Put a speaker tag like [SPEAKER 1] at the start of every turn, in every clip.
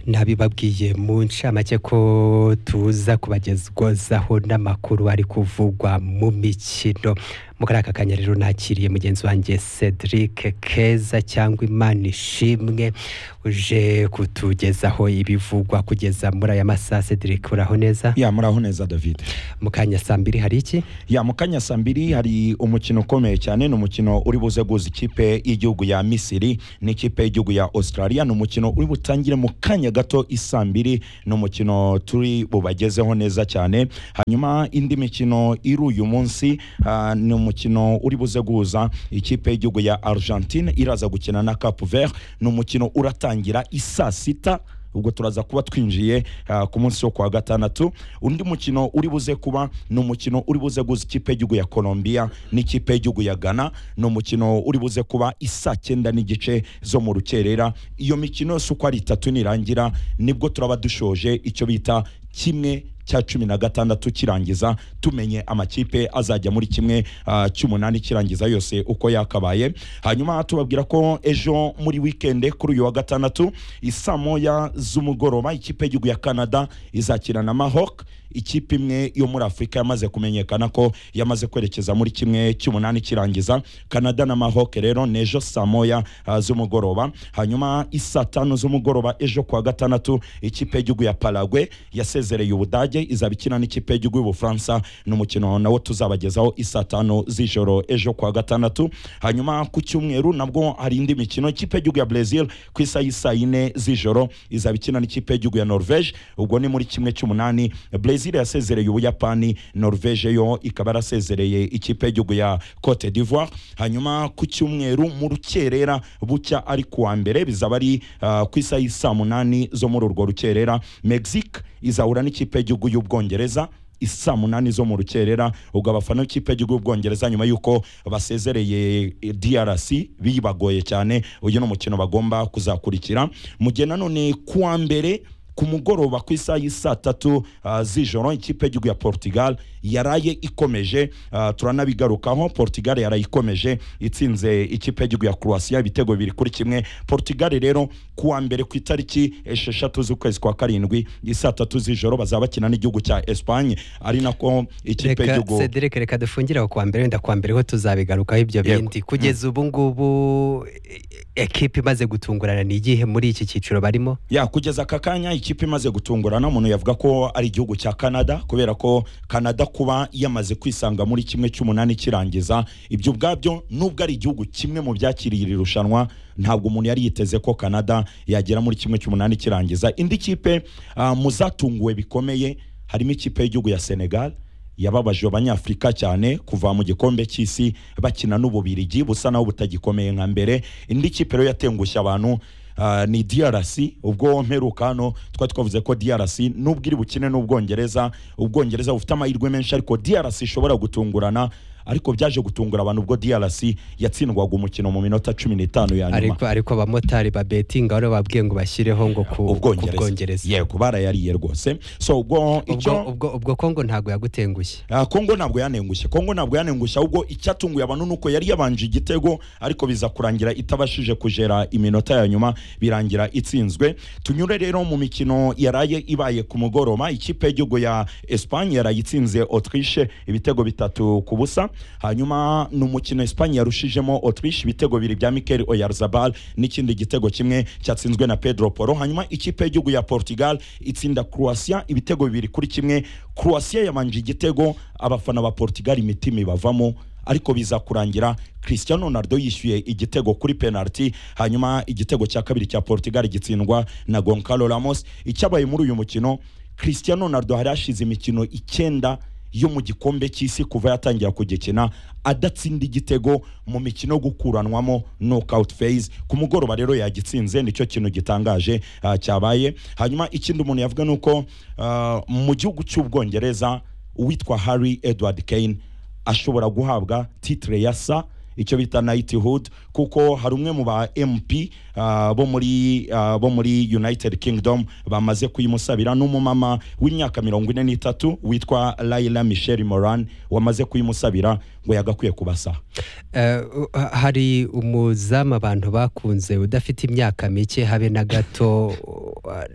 [SPEAKER 1] ntabibabwiye mu ncamake ko tuza kubagezwaho n'amakuru ari kuvugwa mu mikino muri aka kanya rero nakiriye mugenzi wanjye Cedric Keza cyangwa Imana ishimwe uje kutugezaho ibivugwa kugeza muri aya masaha Cedric uraho neza
[SPEAKER 2] ya muraho neza david
[SPEAKER 1] mu kanya saa mbiri hari iki
[SPEAKER 2] ya mu kanya saa mbiri hari umukino ukomeye cyane ni umukino uri buze guza ikipe y'igihugu ya misiri n'ikipe y'igihugu ya australia ni umukino uri butangire mu kanya gato isaa mbiri ni umukino turi bubagezeho neza cyane hanyuma indi mikino iri uyu munsi ah, ni umukino uri buze guhuza ikipe y'igihugu ya argentine iraza gukina na cap vert ni umukino uratangira isaa sita ubwo turaza kuba twinjiye ah, ku munsi wo kuwa gatandatu undi mukino uri buze kuba ni umukino uri buze guza ikipe y'igihugu ya colombia n'ikipe y'igihugu ya ghana ni umukino uri buze kuba isaa cyenda n'igice zo mu rukerera iyo mikino yose uko ari itatu nirangira nibwo turaba dushoje icyo bita kimwe cya cumi na gatandatu kirangiza tumenye amakipe azajya muri kimwe ah, cy'umunani kirangiza yose uko yakabaye hanyuma tubabwira ko ejo muri wikende kuri uyu wa gatandatu isaa moya z'umugoroba ikipe y'igihugu ya canada izakina na mahok ikipe imwe yo muri afurika yamaze kumenyekana ko yamaze kwerekeza muri kimwe cy'umunani kirangiza canada na mahok rero ni ejo saa moya ah, z'umugoroba hanyuma isaa tanu z'umugoroba ejo kuwa gatandatu ikipe y'igihugu ya paragwe yasezereye ubudage izaba ikina n'ikipe y'igihugu y'ubufaransa ni umukino nawo tuzabagezaho isaa tanu z'ijoro ejo kuwa gatandatu hanyuma ku cyumweru nabwo hari indi mikino ikipe y'igihugu ya brezil ku isaha y'isaa yine z'ijoro izaba ikina n'ikipe y'igihugu ya norvege ubwo ni muri kimwe cy'umunani brezil yasezereye ubuyapani norvege yo ikaba yarasezereye ikipe y'igihugu ya cote d'ivoire hanyuma ku cyumweru mu rukerera bucya ari kuwa mbere bizaba ari ah, ku isaha y'isaa munani zo muri urwo rukerera mexique izahura n'ikipe y'igihugu y'ubwongereza isaa munani zo mu rukerera ubwo abafana b'ikipe y'igihugu y'ubwongereza nyuma y'uko basezereye eh, drc bibagoye cyane uyu ni umukino bagomba kuzakurikira mu gihe nanone kuwa mbere ku mugoroba ku isaha y'isaa tatu ah, z'ijoro ikipe y'igihugu ya portugal yaraye ikomeje ah, turanabigarukaho portugal yaraye ikomeje itsinze ikipe y'igihugu ya croatia ibitego bibiri kuri kimwe portugal rero kuwa mbere ku itariki esheshatu z'ukwezi kwa karindwi isaa tatu z'ijoro bazaba bakina n'igihugu cya espagne ari nako ikipe
[SPEAKER 1] reka
[SPEAKER 2] y'igihugu
[SPEAKER 1] Cedric reka dufungire aho kwa mbere wenda kwa mbere ho tuzabigarukaho ibyo
[SPEAKER 2] Yego.
[SPEAKER 1] bindi kugeza ubu ngubu e- ekipe imaze gutungurana ni igihe muri iki cyiciro barimo
[SPEAKER 2] ya kugeza aka kanya ikipe imaze gutungurana umuntu yavuga ko ari igihugu cya canada kubera ko canada kuba yamaze kwisanga muri kimwe cy'umunani kirangiza ibyo ubwabyo nubwo ari igihugu kimwe mu byakiriye iri rushanwa ntabwo umuntu yari yiteze ko canada yagera muri kimwe cy'umunani kirangiza indi kipe ah, mu zatunguwe bikomeye harimo ikipe y'igihugu ya senegal yababaje abanyafurika cyane kuva mu gikombe cy'isi bakina n'ububirigi busa naho butagikomeye nka mbere indi kipe rero yatengushye abantu ah, ni DRC ubwo mperuka hano twari twavuze ko DRC nubwo iri bukine n'ubwongereza ubwongereza bufite amahirwe menshi ariko DRC ishobora gutungurana ariko byaje gutungura abantu ubwo DRC yatsindwaga umukino mu minota cumi n'itanu ya nyuma
[SPEAKER 1] ariko ariko abamotari babetinga bari babwiye ngo bashyireho ngo ku ku
[SPEAKER 2] ubwongereza
[SPEAKER 1] bwongereza
[SPEAKER 2] yego barayariye rwose so ubwo
[SPEAKER 1] ubwo
[SPEAKER 2] icyo
[SPEAKER 1] ubwo ubwo kongo ntabwo yagutengushye
[SPEAKER 2] Ah, kongo ntabwo yanengushye kongo ntabwo yanengushye ahubwo icyatunguye abantu ni uko yari yabanje igitego ariko biza kurangira itabashije kugera iminota ya nyuma birangira itsinzwe tunyure rero mu mikino yaraye ibaye ku mugoroba ikipe y'igihugu ya espagne yaraye itsinze autriche ibitego bitatu ku busa hanyuma ni umukino espagne yarushijemo autriche ibitego bibiri bya mikel oyarzabal n'ikindi gitego kimwe cyatsinzwe na pedro poro hanyuma ikipe y'igihugu ya portugal itsinda croatia ibitego bibiri kuri kimwe croatia yabanje igitego abafana ba portugal imitima ibavamo ariko biza kurangira cristiano ronaldo yishyuye igitego kuri penalty hanyuma igitego cya kabiri cya portugal gitsindwa na goncalo ramos icyabaye muri uyu mukino cristiano ronaldo hari hashize imikino icyenda yo mu gikombe cy'isi kuva yatangira kugikina adatsinda igitego mu mikino yo gukuranwamo knockout phase ku mugoroba rero yagitsinze nicyo kintu gitangaje ah, cyabaye hanyuma ikindi umuntu yavuga ni uko ah, mu gihugu cy'ubwongereza uwitwa harry edward kane ashobora guhabwa titire ya sa icyo bita knighthood kuko hari umwe mu ba mp ah, bo muri ah, bo muri united kingdom bamaze kuyimusabira n'umumama w'imyaka mirongo ine n'itatu witwa laila michel moran wamaze kuyimusabira ngo yagakwiye kubasa
[SPEAKER 1] Eh, u- ha- hari umuzamu abantu bakunze udafite imyaka mike habe na gato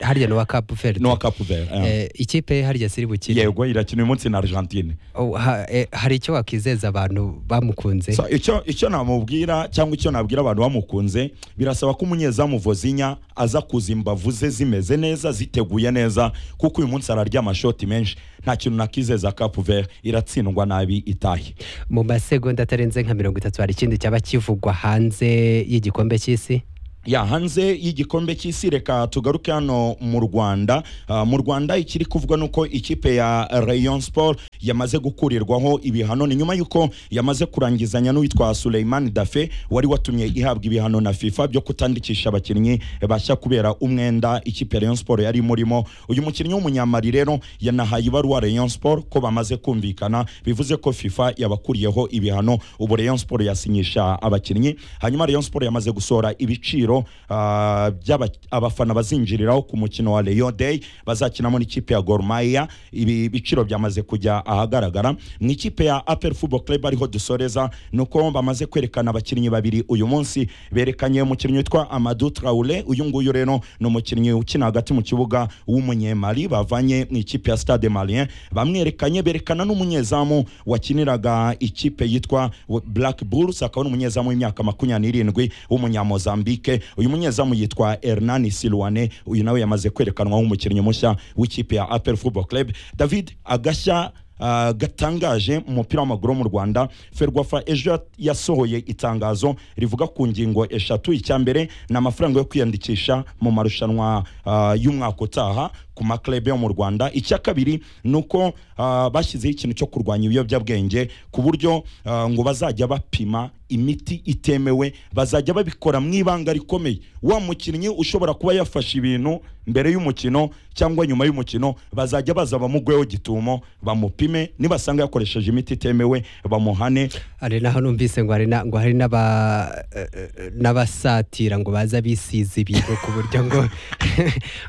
[SPEAKER 1] harya ni uwa Cape Verde
[SPEAKER 2] n'uwa Cape Verde eh.
[SPEAKER 1] Eh, ikipe hariya ziri bukine
[SPEAKER 2] yego irakina uyu munsi na Argentine
[SPEAKER 1] Oh, ha- eh, hari icyo wakizeza abantu bamukunze
[SPEAKER 2] So, icyo icyo namubwira cyangwa icyo nabwira abantu bamukunze birasaba ko umunyezamu vozinya aza kuza imbavu ze zimeze neza ziteguye neza kuko uyu munsi ararya amashoti menshi nta kintu nakizeza Cape Verde iratsindwa nabi itahe
[SPEAKER 1] mu masegonda atarenze nka mirongo itatu hari ikindi cyaba kivugwa hanze y'igikombe cy'isi
[SPEAKER 2] ya hanze y'igikombe cy'isi reka tugaruke hano mu rwanda Ah, mu rwanda ikiri kuvugwa ni uko ikipe ya rayon sport yamaze gukurirwaho ibihano ni nyuma y'uko yamaze kurangizanya n'uwitwa suleiman dafe wari watumye ihabwa ibihano na fifa byo kutandikisha abakinnyi bashya kubera umwenda ikipe ya rayon sport yari imurimo uyu mukinnyi w'umunyamari rero yanahaye ibaruwa rayon sport ko bamaze kumvikana bivuze ko fifa yabakuriyeho ibihano ubu rayon sport yasinyisha abakinnyi hanyuma rayon sport yamaze gusohora ibiciro ah, by'aba- abafana bazinjiriraho ku mukino wa rayon day bazakinamo n'ikipe ya Gor Mahia ibi biciro byamaze kujya ahagaragara mu ikipe ya apel football club ariho dusoreza ni uko bamaze kwerekana abakinnyi babiri uyu munsi berekanye umukinnyi witwa amadu traure uyu nguyu rero ni umukinnyi ukina hagati mu kibuga w'umunyemali bavanye mu ikipe ya stade malien bamwerekanye berekana n'umunyezamu wakiniraga ikipe yitwa black bulls akaba ari umunyezamu w'imyaka makumyabiri n'irindwi w'umunyamozambike uyu munyezamu yitwa hernani silwane uyu nawe yamaze kwerekanwa nk'umukinnyi mushya w'ikipe ya apel football club david agashya ah, gatangaje mu mupira w'amaguru wo mu rwanda ferwafa ejo yasohoye itangazo rivuga ku ngingo eshatu icya mbere ni amafaranga yo kwiyandikisha mu marushanwa ah, y'umwaka utaha ku maklebe yo mu rwanda icya kabiri ni uko ah, bashyizeho ikintu cyo kurwanya ibiyobyabwenge ku buryo ah, ngo bazajya bapima imiti itemewe bazajya babikora mu ibanga rikomeye wa mukinnyi ushobora kuba yafashe ibintu mbere y'umukino cyangwa nyuma y'umukino bazajya baza bamugweho gitumo bamupime nibasanga yakoresheje imiti itemewe bamuhane
[SPEAKER 1] hari naho numvise ngo hari na- ngo hari n'aba- eh, eh, n'abasatira ngo baza bisize ibintu ku buryo ngo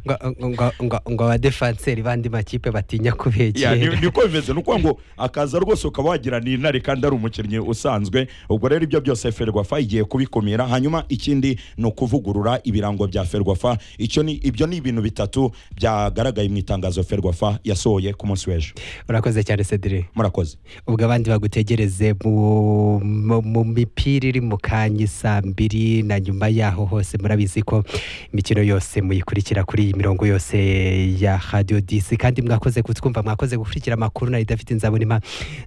[SPEAKER 1] ngo- ngo- ngo- ngo abadefanseri bandi makipe batinya
[SPEAKER 2] Ya, ni-
[SPEAKER 1] kubegera
[SPEAKER 2] niko bimeze ni ukuvuga ngo akaza rwose ukaba wagira ni intare kandi ari umukinnyi usanzwe ubwo rero ibyo byose ferwafa igiye kubikumira hanyuma ikindi ni ukuvugurura ibirango bya ferwafa icyo ni ibyo ni ibintu bitatu byagaragaye mu itangazo ferwafa yasohoye ku munsi w'ejo
[SPEAKER 1] urakoze cyane cedire
[SPEAKER 2] murakoze
[SPEAKER 1] ubwo abandi bagutegereze mu- mu mu mipira iri mu kanya saa mbiri na nyuma yaho hose murabizi ko imikino yose muyikurikira kuri iyi mirongo yose ya radiyo disi kandi mwakoze kutwumva mwakoze gukurikira amakuru na idafite inzabonima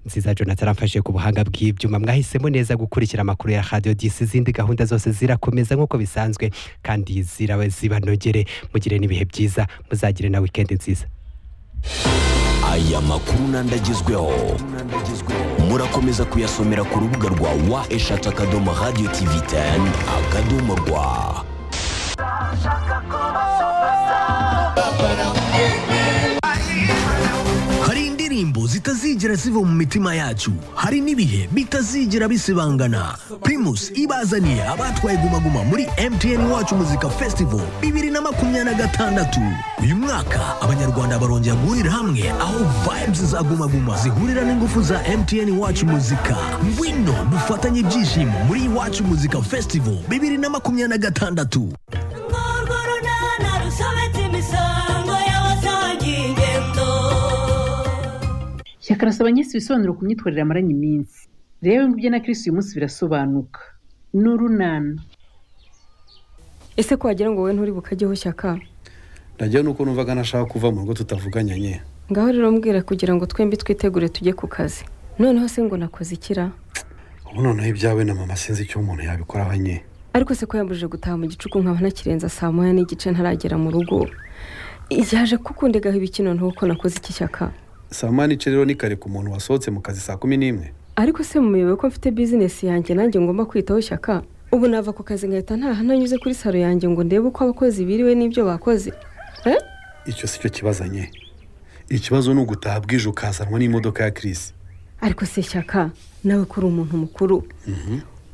[SPEAKER 1] nziza jonathan amfashe ku buhanga bw'ibyuma mwahisemo neza gukurikira amakuru ya radiyo disi izindi gahunda zose zirakomeza nk'uko bisanzwe kandi zirawe zibanogere mugire n'ibihe byiza muzagire na wikendi nziza
[SPEAKER 3] aya makuru n'andagezweho murakomeza kuyasomera ku rubuga rwa wa eshatu akadomo radiyo tivi teni akadomo rwa hari indirimbo zitazigera ziva mu mitima yacu hari n'ibihe bitazigera bisibangana primus ibazaniye abatwaye gumaguma muri mtn wacu muzika festival bibiri na makumyabiri na gatandatu uyu mwaka abanyarwanda barongera guhurira hamwe aho vibes za gumaguma zihurira n'ingufu za mtn wacu muzika ngwino dufatanye ibyishimo muri iwacu muzika festival bibiri na makumyabiri na gatandatu
[SPEAKER 4] urw'urunana rusobetse imisango y'abasangiye ingendo
[SPEAKER 5] shyaka arasaba nyinshi ibisobanuro ku myitwarire yamaranye iminsi rero ibyo na kirisi uyu munsi birasobanuka ni urunana
[SPEAKER 6] ese ko wagira ngo wowe nturi bukajyeho shyaka
[SPEAKER 7] nagira nuko numvaga nashaka kuva mu rugo tutavuganye nye
[SPEAKER 6] ngaho rero mbwira kugira ngo twembi twitegure tujye ku kazi noneho se ngo nakoze ikira
[SPEAKER 7] ubu noneho ibyawe na mama sinzi icyo umuntu yabikoraho nye
[SPEAKER 6] ariko se ko yambujije gutaha mu gicuku nkaba nakirenza saa moya n'igice ntaragera mu rugo yaje kukundegaho ibikino ntuko ko nakoze iki shyaka
[SPEAKER 7] saa moya n'ice rero ni kare ku muntu wasohotse mu kazi saa kumi n'imwe
[SPEAKER 6] ariko se muyobewe ko mfite bizinesi yanjye nanjye ngomba kwitaho shyaka ubu nava ku kazi ngahita ntaha nanyuze kuri saro yanjye ngo ndebe uko abakozi biriwe n'ibyo bakoze eh?
[SPEAKER 7] icyo si cyo kibazo nye ikibazo ni ugutaha bwije ukazanwa n'imodoka ya kirisi
[SPEAKER 6] ariko se shyaka nawe ko uri umuntu mukuru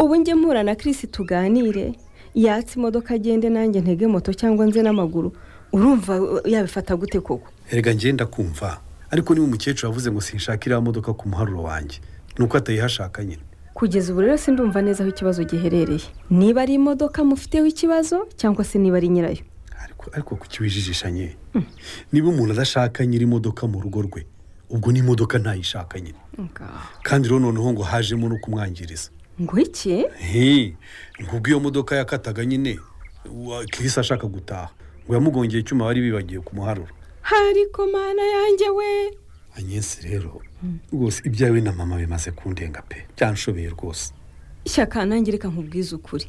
[SPEAKER 6] ubu njye mpura na kirisi tuganire yatse imodoka agende nanjye ntege moto cyangwa nze n'amaguru urumva uh, yabifata gute koko
[SPEAKER 7] erega ngenda kumva ariko niba umukecuru yavuze ngo sinshaka iriya modoka ku muharuro wanjye ni uko atayihashaka nyine
[SPEAKER 6] kugeza ubu rero sindumva neza aho ikibazo giherereye niba ari imodoka mufiteho ikibazo cyangwa se niba ari nyirayo
[SPEAKER 7] ariko ariko kukiwijijisha nye niba umuntu adashaka nyiri imodoka mu rugo rwe ubwo n'imodoka ntayishaka nyine
[SPEAKER 6] ngaho
[SPEAKER 7] kandi rero noneho ngo hajemo no kumwangiriza
[SPEAKER 6] ngo iki
[SPEAKER 7] He, nk'ubwo iyo modoka yakataga nyine wa- kirisi ashaka gutaha ngo yamugongeye icyuma bari bibagiwe kumuharura
[SPEAKER 6] hari komana yanjye we
[SPEAKER 7] anyesi rero rwose ibyawe na mama bimaze kundenga pe byanshobeye rwose
[SPEAKER 6] shyaka nangirika nkubwiza ukuri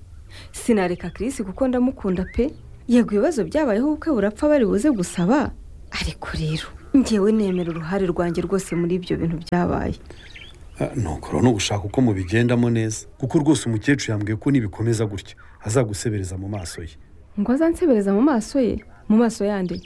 [SPEAKER 6] sinareka kirisi kuko ndamukunda pe yego ibibazo byabayeho ubukwe burapfa bari buze gusaba ariko rero ngewe nemera uruhare rwanjye rwose muri ibyo bintu byabaye
[SPEAKER 7] Ah, nuko rero ni ugushaka uko mubigendamo neza kuko rwose umukecuru yambwiye ko nibikomeza gutya azagusebereza mu maso ye
[SPEAKER 6] ngo azansebereza mu maso ye mu maso yandi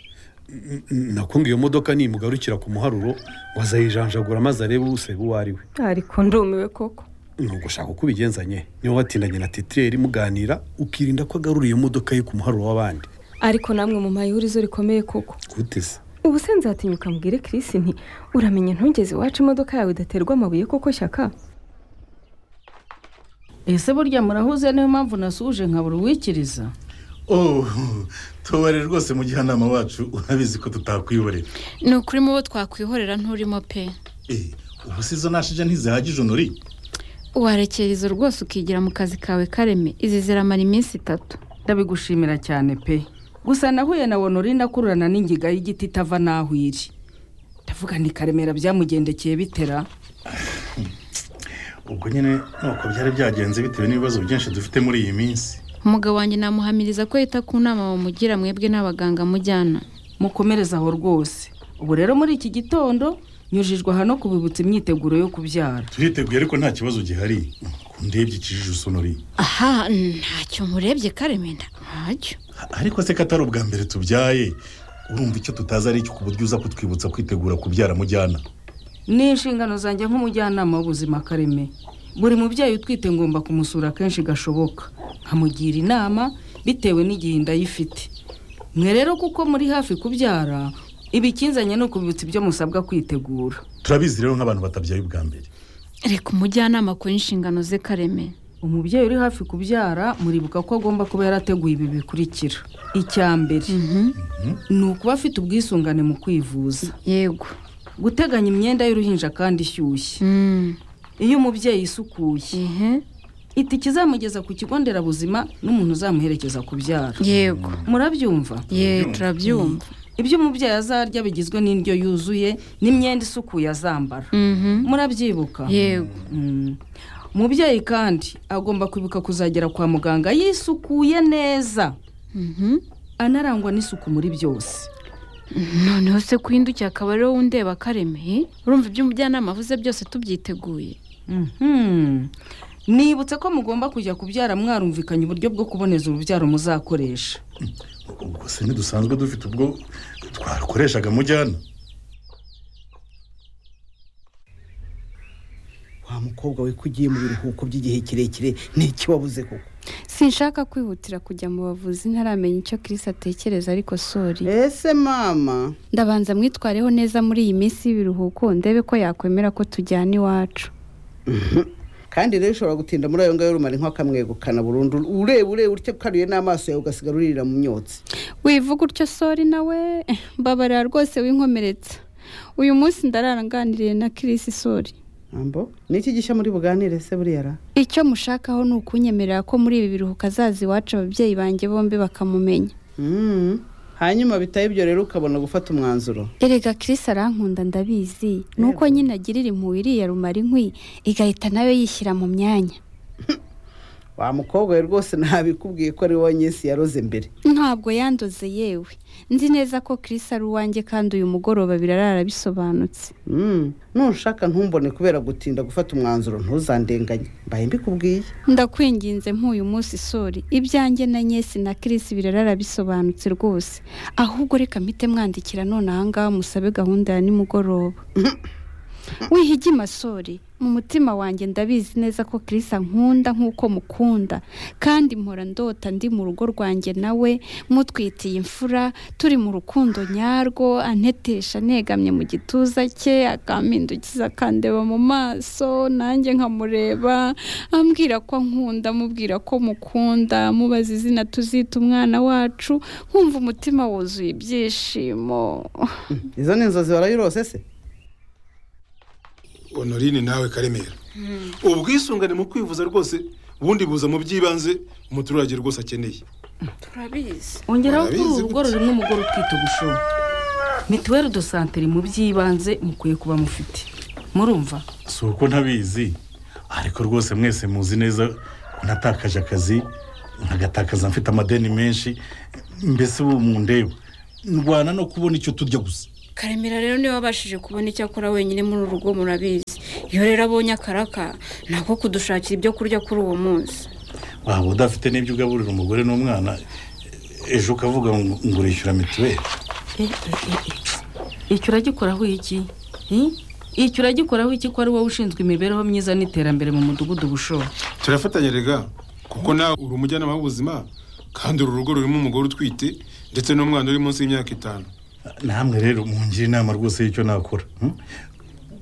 [SPEAKER 7] N- n- nakunga iyo modoka nimugarukira ku muharuro ngo azayijanjagura maze arebe useba uwo ari we
[SPEAKER 6] ariko ndumiwe koko
[SPEAKER 7] ni ugushaka uko ubigenzanye niba watindanye na titireri muganira ukirinda ko agarura iyo modoka ye ku muharuro w'abandi
[SPEAKER 6] ariko namwe mu ihurizo rikomeye koko
[SPEAKER 7] guteze
[SPEAKER 6] ubu se nzatinyuka mbwire kirisi nti uramenye ntugeze iwacu imodoka yawe idaterwa amabuye koko shyaka
[SPEAKER 8] ese burya murahuze niyo mpamvu nasuje nkabura uwikiriza
[SPEAKER 9] oh tubare rwose mujyanama wacu urabizi ko tutakwiborera
[SPEAKER 10] ni ukuri mu bo twakwihorera nturimo pe
[SPEAKER 9] Eh, ubu si izo nashije ntizihagije unuri
[SPEAKER 10] warekera izo rwose ukigira mu kazi kawe kareme izi ziramara iminsi itatu
[SPEAKER 8] ndabigushimira cyane pe gusa nahuye na wonorina akururana n'ingiga y'igiti itava n'aho iri ndavuga ni karemera byamugendekeye bitera
[SPEAKER 9] ubwo nyine nuko byari byagenze bitewe n'ibibazo byinshi dufite muri iyi minsi
[SPEAKER 10] umugabo wanjye namuhamiriza ko yita ku nama bamugira mwebwe n'abaganga mujyana
[SPEAKER 8] mukomereze aho rwose ubu rero muri iki gitondo nyujijwe aha no kubibutsa imyiteguro yo kubyara
[SPEAKER 9] turiteguye ariko nta kibazo gihari kundebye ikijujuso unuri
[SPEAKER 10] aha ntacyo murebye kareme nda- ntacyo
[SPEAKER 9] ariko se ko atari ubwa mbere tubyaye urumva icyo tutazi ari cyo ku buryo uza kutwibutsa kwitegura kubyara mujyana
[SPEAKER 8] ni inshingano zanjye nk'umujyanama w'ubuzima kareme buri mubyeyi utwite ngomba kumusura kenshi gashoboka nkamugira inama bitewe n'igihe inda ye ifite mwe rero kuko muri hafi kubyara ibikinzanye no kubibutsa ibyo musabwa kwitegura
[SPEAKER 9] turabizi rero nk'abantu batabyaye ubwa mbere
[SPEAKER 10] reka umujyanama akora inshingano ze kareme
[SPEAKER 8] umubyeyi uri hafi kubyara muribuka ko agomba kuba yarateguye ibi bikurikira icya mbere ni ukuba afite ubwisungane mu kwivuza
[SPEAKER 10] yego
[SPEAKER 8] guteganya imyenda y'uruhinja kandi ishyushye
[SPEAKER 10] Mm,
[SPEAKER 8] iyo umubyeyi isukuye
[SPEAKER 10] ehe,
[SPEAKER 8] ita ikizamugeza ku kigo nderabuzima n'umuntu uzamuherekeza kubyara
[SPEAKER 10] yego
[SPEAKER 8] murabyumva
[SPEAKER 10] ye turabyumva
[SPEAKER 8] ibyo umubyeyi azarya bigizwe n'indyo yuzuye n'imyenda isukuye azambara
[SPEAKER 10] Mhm,
[SPEAKER 8] murabyibuka
[SPEAKER 10] yego
[SPEAKER 8] Mm. umubyeyi kandi agomba kwibuka kuzagera kwa muganga yisukuye neza
[SPEAKER 10] Mhm.
[SPEAKER 8] anarangwa n'isuku muri byose
[SPEAKER 10] noneho se kuhindukiye akaba ariwo wundeba kareme urumva ibyo umujyanama avuze byose tubyiteguye
[SPEAKER 8] Mhm. nibutse ko mugomba kujya kubyara mwarumvikanye uburyo bwo kuboneza urubyaro muzakoresha
[SPEAKER 9] ubwo se ntidusanzwe dufite ubwo twakoreshaga mujyana
[SPEAKER 11] wa mukobwa we ko ugiye mu biruhuko by'igihe kirekire n'iki wabuze koko
[SPEAKER 12] sinshaka kwihutira kujya mu bavuzi ntaramenya icyo kirisi atekereza ariko sori
[SPEAKER 11] ese mama
[SPEAKER 12] ndabanza mwitwareho neza muri iyi minsi y'ibiruhuko ndebe ko yakwemera ko tujyana iwacu
[SPEAKER 11] kandi rero ushobora gutinda muri ayo ngayo rumara inka akamwegukana burundu ureba ureba utya ukaruye n'amaso yawe ugasigara uririra mu myotsi
[SPEAKER 12] wivuga utyo sori nawe mbabarira rwose winkomeretsa uyu munsi ndararanganiriye na kirisi sori
[SPEAKER 11] ambo niki gishya muri buganire se buriya ra
[SPEAKER 12] icyo mushakaho ni ukunyemerera ko muri ibi biruhuko azaza iwacu ababyeyi banjye bombi bakamumenya
[SPEAKER 11] Mm. hanyuma bitaba ibyo rero ukabona gufata umwanzuro
[SPEAKER 12] erega kirisi arankunda ndabizi ni uko nyine agirira impuhwe iriya rumara inkwi igahita nawe yishyira mu myanya
[SPEAKER 11] wa mukobwa we rwose ntabikubwiye ko ari wowe nyesi yaroze mbere
[SPEAKER 12] ntabwo yandoze yewe nzi neza ko Chris ari uwanjye kandi uyu mugoroba birarara bisobanutse
[SPEAKER 11] Mm. ntushaka ntumbone kubera gutinda gufata umwanzuro ntuzandenganye mbaye mbikubwiye
[SPEAKER 12] ndakwinginze nk'uyu munsi sori ibyanjye na nyesi na Chris birarara bisobanutse rwose ahubwo reka mpite mwandikira none aha ngaha musabe gahunda ya nimugoroba wihigima sori mu mutima wanjye ndabizi neza ko kirisa nkunda nk'uko mukunda kandi mpora ndota ndi mu rugo rwanjye nawe mutwitiye imfura turi mu rukundo nyarwo antetesha negamye mu gituza cye akampindukiza akandeba mu maso nanjye nkamureba ambwira ko nkunda amubwira ko mukunda amubaza izina tuzita umwana wacu nkumva umutima wuzuye ibyishimo
[SPEAKER 11] izo ni inzozi warayirose se
[SPEAKER 9] honorine nawe karemera ubwisungane mu kwivuza rwose ubundi buza mu by'ibanze umuturage rwose akeneye
[SPEAKER 10] turabizi
[SPEAKER 8] ongeraho kuri
[SPEAKER 9] Barabizi
[SPEAKER 8] uru rugo rurimo umugore utwite ubushoro mituweli do santere mu by'ibanze mukwiye kuba mufite murumva
[SPEAKER 9] si uko ntabizi ariko rwose mwese muzi neza ko natakaje akazi nkagatakaza mfite amadeni menshi mbese ubu mundeba ndwana no kubona icyo turya gusa
[SPEAKER 10] karemera rero niwe wabashije kubona icyo akora wenyine muri uru rugo murabizi iyo rero abonye akaraka nako kudushakira ibyo kurya kuri uwo munsi
[SPEAKER 9] waba udafite n'ibyo ugaburira umugore n'umwana ejo ukavuga ngo ngo urishyura mituweli
[SPEAKER 8] icyo uragikoraho iki Hmm? icyo uragikoraho iki ko ari wowe ushinzwe imibereho myiza n'iterambere mu mudugudu bushobo
[SPEAKER 13] turafatanya rega kuko nawe uri umujyanama w'ubuzima kandi uru rugo rurimo umugore utwite ndetse n'umwana uri munsi y'imyaka itanu
[SPEAKER 9] namwe rero mungire inama rwose y'icyo nakora hmm?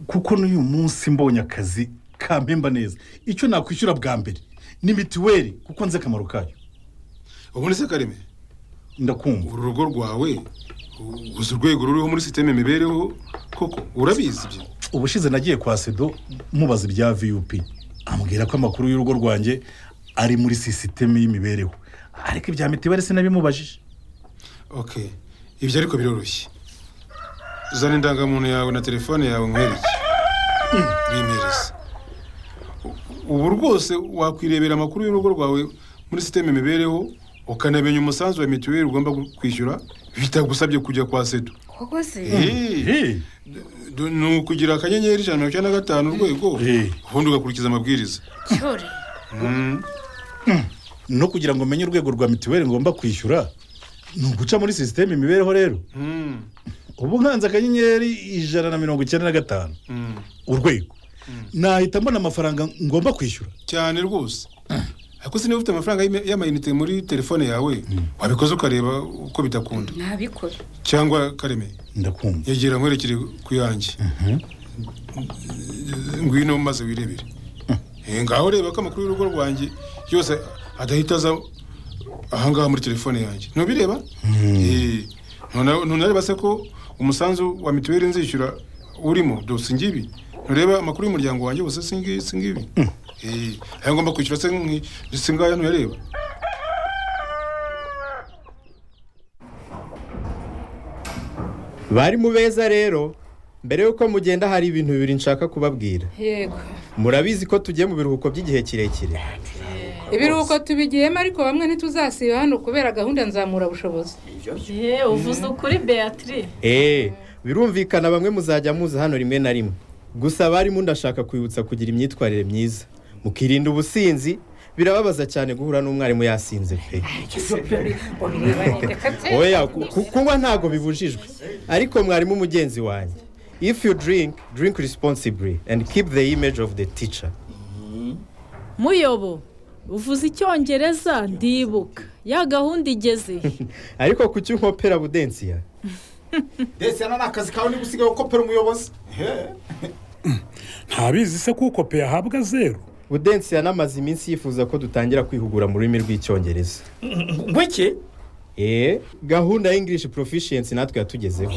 [SPEAKER 9] kuko n'uyu munsi mbonye akazi kampemba neza icyo nakwishyura bwa mbere ni mituweli kuko nzi akamaro kayo
[SPEAKER 13] ubundi se kareme
[SPEAKER 9] ndakumva
[SPEAKER 13] uru rugo rwawe u- uzi urwego ruriho muri sisiteme imibereho koko urabizi ibyo
[SPEAKER 9] ubushize nagiye kwa sedo mubaza ibya vup ambwira ko amakuru y'urugo rwanjye ari muri sisiteme y'imibereho ariko ibya mituweli sinabimubajije
[SPEAKER 13] ok ibyo ariko biroroshye uzana indangamuntu yawe na telefone yawe nkwereke bimereze U- ubu rwose wakwirebera amakuru y'urugo rwawe muri sisiteme imibereho ukanamenya umusanzu wa mituweli ugomba gu- kwishyura bitagusabye kujya kwa sedo
[SPEAKER 10] koko se
[SPEAKER 13] Eh, d- ni ukugira akanyenyeri ijana na mirongo icyenda na gatanu urwego ubundi ugakurikiza amabwiriza
[SPEAKER 10] cyore
[SPEAKER 9] no kugira ngo umenye urwego rwa mituweli ngomba kwishyura ni uguca muri sisiteme imibereho rero ubu nkanze akanyenyeri ijana na mirongo icyenda na gatanu urwego nahita mbona amafaranga ngomba kwishyura
[SPEAKER 13] cyane rwose ariko se niba ufite amafaranga y'ime- y'amayinite muri telefone yawe wabikoze ukareba uko bitakunda
[SPEAKER 10] ntabikora
[SPEAKER 13] cyangwa kareme
[SPEAKER 9] ndakumva
[SPEAKER 13] yegera nkwerekere ku yanjye ngwino maze wirebere Eh, ngaho reba ko amakuru y'urugo rwanjye yose adahita aza ahangaha muri telefone yanjye ntubireba Eh, ntuna- ntunareba se ko umusanzu wa mituweli nzishyura urimo dose ngibi ntureba amakuru y'umuryango wanjye wose singi- singibi Eh, aya ngomba kwishyura se nki- singaya ntuyareba
[SPEAKER 14] bari mu beza rero mbere y'uko mugenda hari ibintu bibiri nshaka kubabwira
[SPEAKER 15] yego
[SPEAKER 14] murabizi ko tugiye mu biruhuko by'igihe kirekire
[SPEAKER 15] ibiruhuko tubigiyemo ariko bamwe ntituzasiba hano kubera gahunda nzamura bushobozi uvuze ukuri beatrice
[SPEAKER 14] eee birumvikana bamwe muzajya muza hano rimwe na rimwe gusa abarimu ndashaka kwibutsa kugira imyitwarire myiza mukirinda ubusinzi birababaza cyane guhura n'umwarimu yasinze pe oya ku- ku- kunywa ntabwo bibujijwe ariko mwarimu mugenzi wanjye if you drink drink responsibly and keep the image of the teacher
[SPEAKER 16] muyobo uvuze icyongereza ndibuka ya gahunda igeze
[SPEAKER 14] ariko kuki unkopera budensiya
[SPEAKER 17] ndetse hano ni akazi kawe niba usigaye ukopera umuyobozi
[SPEAKER 14] ntabizi se kuko pe yahabwa zeru budensiya n'amaze iminsi yifuza ko dutangira kwihugura mu rurimi rw'icyongereza
[SPEAKER 17] ngweke
[SPEAKER 14] eee gahunda ya english proficiency natwe yatugezeho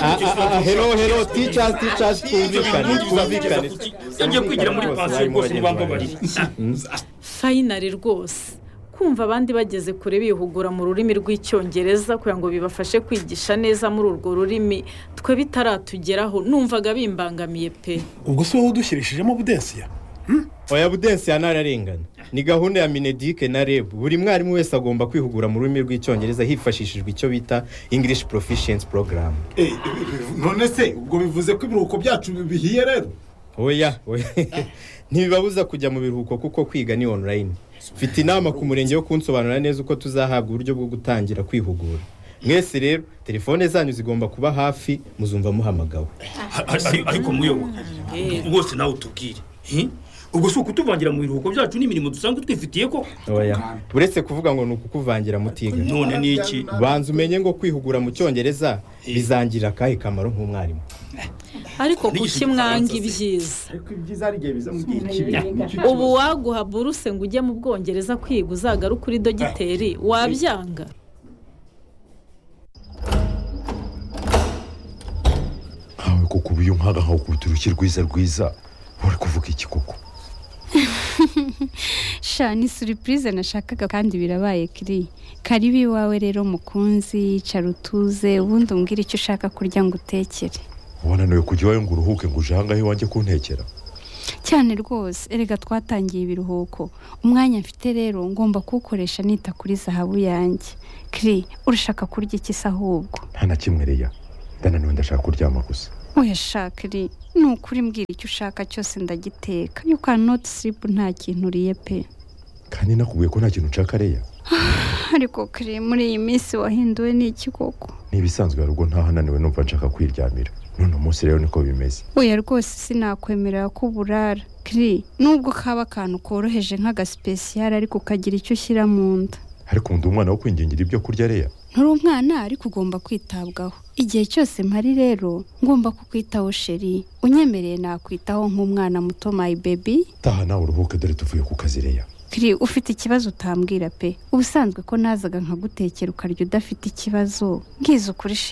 [SPEAKER 14] Ah, ah, ah, hello,
[SPEAKER 17] hero
[SPEAKER 14] hello,
[SPEAKER 17] hero
[SPEAKER 14] teachers,
[SPEAKER 17] teachers
[SPEAKER 14] teachers,
[SPEAKER 17] teachers
[SPEAKER 14] twumvikane,
[SPEAKER 17] twumvikane
[SPEAKER 14] twumvikane.
[SPEAKER 17] twumvikane yagiye kwigira muri pansiyo rwose ntibambabarire
[SPEAKER 16] fayinari rwose kumva abandi bageze kure bihugura mu rurimi rw'icyongereza kugira ngo bibafashe kwigisha neza muri urwo rurimi twe bitaratugeraho numvaga bimbangamiye pe
[SPEAKER 14] ubwo si wowe udushyirishijemo budensiya oya budensiya ntararengana ni gahunda ya minedike na reb buri mwarimu wese agomba kwihugura mu rurimi rw'icyongereza hifashishijwe icyo bita english proficiency program
[SPEAKER 17] none se ubwo bivuze ko ibiruhuko byacu bihiye rero
[SPEAKER 14] oya oya ntibibabuza kujya mu biruhuko kuko kwiga ni online mfite inama ku murenge yo kunsobanurira neza uko tuzahabwa uburyo bwo gutangira kwihugura mwese rero telefone zanyu zigomba kuba hafi muzumva muhamagawe
[SPEAKER 18] ariko muyoboka rwose nawe utubwire hi? ubwo si ukutuvangira mu biruhuko byacu n'imirimo dusanzwe twifitiye ko
[SPEAKER 14] Oya. uretse kuvuga ngo ni ukukuvangira mutiga
[SPEAKER 18] None ni iki?
[SPEAKER 14] banza umenye ngo kwihugura mu cyongereza bizangira akahe kamaro nk'umwarimu
[SPEAKER 16] ariko kuki mwanga ibyiza
[SPEAKER 17] ibyiza hari igihe biza mu gihe
[SPEAKER 14] kibi.
[SPEAKER 16] ubu waguha buruse ngo ujye mu bwongereza kwiga uzagaruke uri dogiteri wabyanga
[SPEAKER 19] ntawe kuko uba iyo nkanga nkakubita urushyi rwiza rwiza uri kuvuga iki koko
[SPEAKER 12] sha ni suripurize nashakaga kandi birabaye kiri karibu iwawe rero mukunzi cara utuze ubundi umbwire icyo ushaka kurya ngo utekere
[SPEAKER 19] wananiwe kujya iwawe ngo uruhuke ngo uje ahangaha iwanjye kuntekera
[SPEAKER 12] cyane rwose erega twatangiye ibiruhuko umwanya mfite rero ngomba kuwukoresha nita kuri zahabu yanjye kiri urashaka kurya iki se ahubwo
[SPEAKER 19] nta na kimwe reya ndananiwe ndashaka kuryama gusa
[SPEAKER 12] oya sha kiri ni ukuri mbwira icyo ushaka cyose ndagiteka you cannot sleep nta kintu uriye pe
[SPEAKER 19] kandi nakubwiye ko nta kintu nshaka reya
[SPEAKER 12] ariko kiri muri iyi minsi wahinduwe n'iki koko
[SPEAKER 19] ni ibisanzwe hari ubwo ntaho ananiwe numva nshaka kwiryamira none umunsi rero niko bimeze
[SPEAKER 12] oya rwose sinakwemerera ko uburara kiri nubwo kaba akantu koroheje nk'agasipesiyare ariko ukagira icyo ushyira mu nda
[SPEAKER 19] ariko undi umwana wo kwingingira ibyo kurya reya
[SPEAKER 12] nturi umwana ariko ugomba kwitabwaho igihe cyose mpari rero ngomba kukwitaho sheri unyemereye nakwitaho nk'umwana muto my baby
[SPEAKER 19] taha nawe uruhuke dore tuvuye ku kazi reya
[SPEAKER 12] kiri ufite ikibazo utambwira pe ubusanzwe ko nazaga nkagutekera ukarya udafite ikibazo ngize ukuri sheri